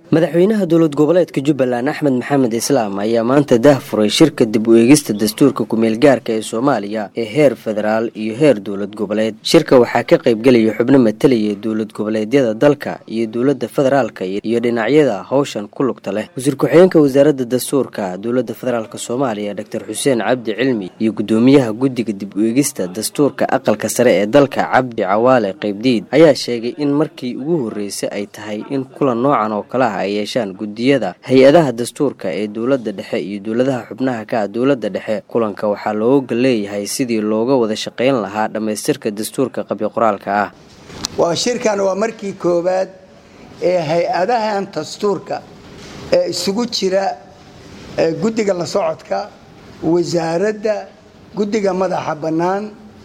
madaxweynaha dowlad goboleedka jubbaland axmed maxamed islaam ayaa maanta dah furay shirka dib u eegista dastuurka kumeel gaarka ee soomaaliya ee heer federaal iyo heer dowlad goboleed shirka waxaa ka qaybgelaya xubno matalaya dowlad goboleedyada dalka iyo dowladda federaalka iyo dhinacyada howshan ku lugta leh wasiir ku-xigeenka wasaaradda dastuurka dowladda federaalk soomaaliya doctor xuseen cabdi cilmi iyo guddoomiyaha guddiga dib u eegista dastuurka aqalka sare ee dalka cabdi cawaale qaybdiid ayaa sheegay in markii ugu horreysay ay tahay in kulan noocan oo kale ah ay yeeshaan guddiyada hay-adaha dastuurka ee dowladda dhexe iyo dowladaha xubnaha ka ah dowladda dhexe kulanka waxaa looga leeyahay sidii looga wada shaqayn lahaa dhammaystirka dastuurka qabyo qoraalka ah waa shirkan waa markii koowaad ee hay-adahan dastuurka ee isugu jira guddiga la socodka wasaaradda guddiga madaxa bannaan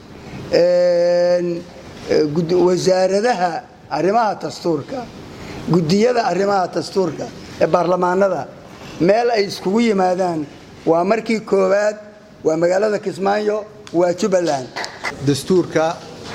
wasaaradaha arrimaha dastuurka guddiyada arrimaha dastuurka ee baarlamaanada meel ay iskugu yimaadaan waa markii koowaad waa magaalada kismaayo waa jubbaland dastuurka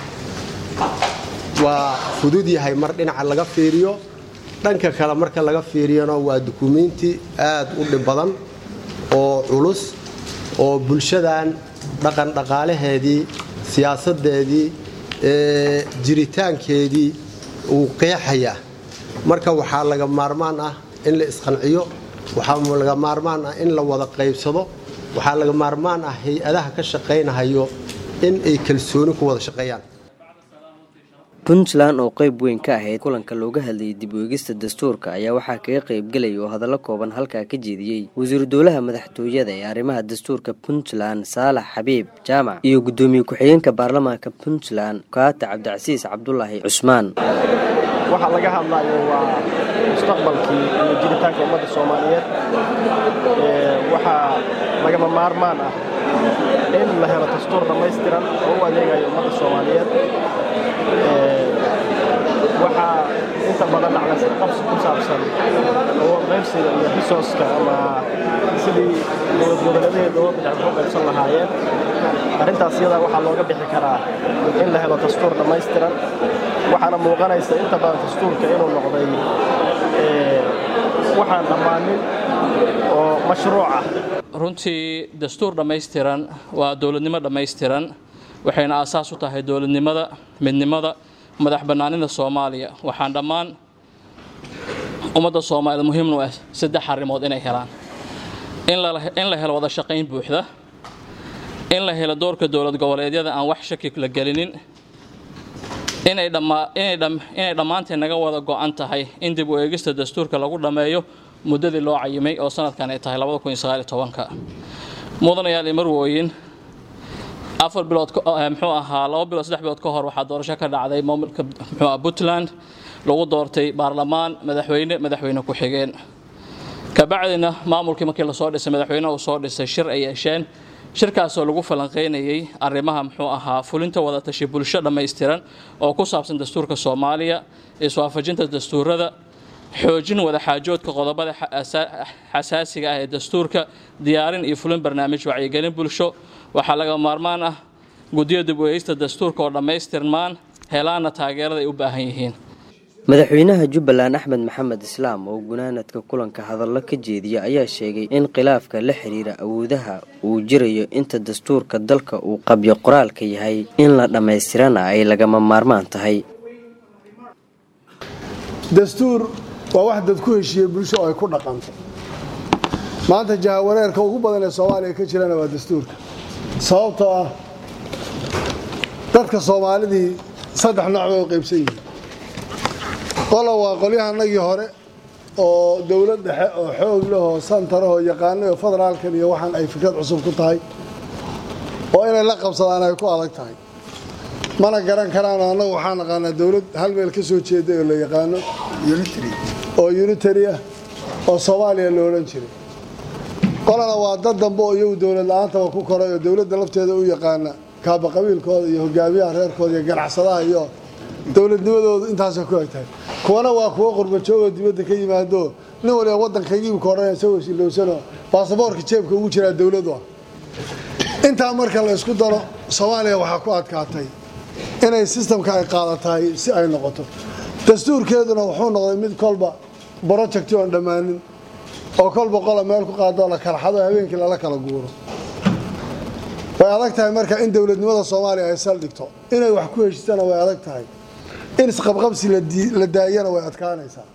waa fudud yahay mar dhinaca laga fiiriyo dhanka kale marka laga fiiriyana waa dukumiinti aad u dhib badan oo culus oo bulshadan dhaqan dhaqaalaheedii siyaasadeedii jiritaankeedii uu qeexaya marka waxaa laga maarmaan ah in la isqanciyo waxaa laga maarmaan ah in la wada qaybsado waxaa laga maarmaan ah hay-adaha ka shaqaynahayo in ay kalsooni ku wada shaqeeyaan puntland oo qayb weyn ka ahayd kulanka looga hadlayay dib u eegista dastuurka ayaa waxaa kaga qaybgelaya oo hadallo kooban halkaa ka jeediyey wasiiru dowlaha madaxtooyada ee arrimaha dastuurka puntland saalax xabiib jaamac iyo guddoomiye ku-xigeenka baarlamaanka puntland kaata cabdicasiis cabdulaahi cusmaan waxaa laga hadlayo waa mustaqbalkii iyo jiritaanka ummadda soomaaliyeed waxaa lagama maarmaan ah in la helo dastuur dhammaystiran oo u adeegayo ummadda soomaaliyeed waxaa inta badan dhacda qabsi ku saabsan oo qaybsiga iyo risooska ama sidii dowlad goboleedaheed dowladda dhexe ku qaybsan lahaayeen arrintaas iyadaa waxaa looga bixi karaa in la helo dastuur dhammaystiran waxaana muuqanaysa inta badan dastuurka inuu noqday waxaan dhammaanin oo mashruuc ah runtii dastuur dhammaystiran waa dowladnimo dhammaystiran waxayna aasaas u tahay dowladnimada midnimada madax bannaanida soomaaliya waxaan dhammaan ummadda soomaaliyed muhiimnu ah saddex arrimood inay helaan in la helo wada shaqayn buuxda in la helo doorka dowlad goboleedyada aan wax shaki la gelinin inay dhammaanteen naga wada go'an tahay in dib u eegista dastuurka lagu dhammeeyo muddadii loo cayimay oo sanadkan ay tahay mudanayaal marwooyin afar bilood muxuu ahaa laba bilood saddex bilood ka hor waxaa doorasho ka dhacday maamulka muxuu ah puntland lagu doortay baarlamaan madaxweyne madaxweyne ku-xigeen kabacdina maamulkii markii lasoo dhisay madaxweyne uu soo dhisay shir ay yeesheen shirkaasoo lagu falanqaynayay arrimaha muxuu ahaa fulinta wadatashi bulsho dhammaystiran oo ku saabsan dastuurka soomaaliya iswaafajinta dastuurada xoojin wadaxaajoodka qodobada xasaasiga ah ee dastuurka diyaarin iyo fulin barnaamij wacyigelin bulsho waxaa laga maarmaan ah guddiyo dib u eegista dastuurka oo dhammaystirmaan helaana taageerada ay u baahan yihiin madaxweynaha jubbaland axmed maxamed islaam oo gunaanadka kulanka hadallo ka jeediya ayaa sheegay in khilaafka la xiriira awoodaha uu jirayo inta dastuurka dalka uu qabyo qoraalka yahay in la dhammaystirana ay lagama maarmaan tahay dastuur waa wax dad ku heshiiyey bulsho oo ay ku dhaqanto maanta jahawareerka ugu badan ee soomaaliya ka jirana waa dastuurka sababtoo ah dadka soomaalidii saddex nooc bay u qaybsan yihiin qola waa qolyahanagii hore oo dowlad dhexe oo xoog leh oo santarahoo yaqaanay oo federaalkan iyo waxaan ay fikrad cusub ku tahay oo inay la qabsadaan ay ku adag tahay mana garan karaan annagu waxaan naqaanaa dowlad hal meel ka soo jeeda oo la yaqaano oo unitary ah oo soomaaliya lo odhan jiray qolana waa dad dambe oo iyagu dowlad la-aantaba ku koray oo dowladda lafteeda u yaqaana kaaba qabiilkooda iyo hogaamiyaha reerkooda iyo ganacsadaha iyo dowladnimadoodu intaasay ku eg tahay kuwana waa kuwo qurbajoogoo dibadda ka yimaado nin waliba waddankaygiibka odhanaya isagoo shilowsanoo baasaboorka jeebka ugu jiraa dowladu ah intaa marka la isku daro soomaaliya waxaa ku adkaatay inay sistamka ay qaadatahay si ay noqoto dastuurkeeduna wuxuu noqday mid kolba brojecti oon dhammaanin oo kol boqola meel ku qaadoo la kala xado habeenkii lala kala guuro way adag tahay marka in dowladnimada soomaaliya ay saldhigto inay wax ku heshitana way adag tahay in isqabqabsi la daayana way adkaanaysaa